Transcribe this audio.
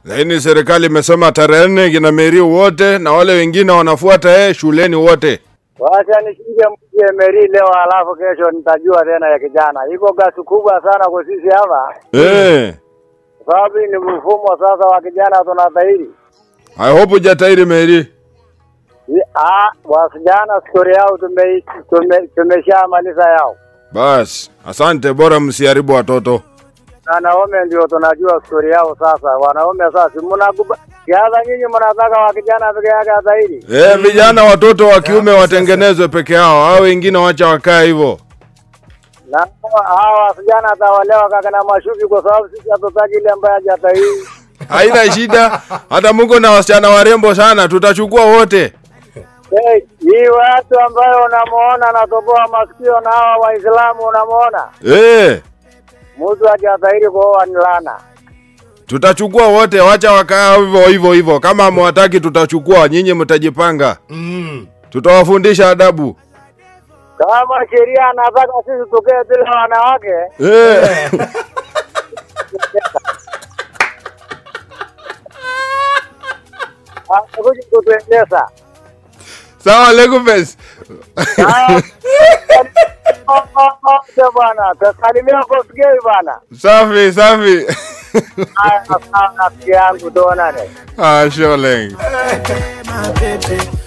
Lakini serikali imesema tarehe nne kina Meri wote na wale wengine wanafuata yeye shuleni wote. Wacha nishike mje Meri leo, alafu kesho nitajua tena ya kijana. Iko gasi kubwa sana kwa sisi hapa, Eh. kwa sababu hii ni mfumo sasa wa kijana tunatahiri. I hope hujatairi Meri. Hii- Ah, wasijana stori yao tume, tume, tumeshamaliza yao, Bas, asante, bora msiharibu watoto. na wanaume ndio tunajua stori yao sasa. Wanaume sasa, si mnakuba kiaza, nyinyi mnataka wa kijana peke yake atahiri Eh, vijana watoto wa kiume watengenezwe peke yao, hao wengine wacha wakae hivyo. na hawa wasijana atawalewa kaka na mashuki, kwa sababu sisi hatutaki ile ambaye hajatahiri. Haina shida, hata Mungu na wasichana warembo sana, tutachukua wote. Hey, hii watu ambayo unamuona anatoboa masikio na hawa Waislamu unamuona, Eh, mtu hajatahiri kuoa ni laana. tutachukua wote, wacha wakaa hivyo hivyo hivyo. Kama hamwataki tutachukua, nyinyi mtajipanga. Mm. Tutawafundisha adabu. Kama sheria anataka sisi tukee bila wanawake, Eh. atakuja kutuendesha. Sawa, Legupes. Haya, bwana, tasalimia Kosgei bwana. Safi, safi. Haya, sawa, rafiki yangu, tuonane. ah, sure, Leng. My baby.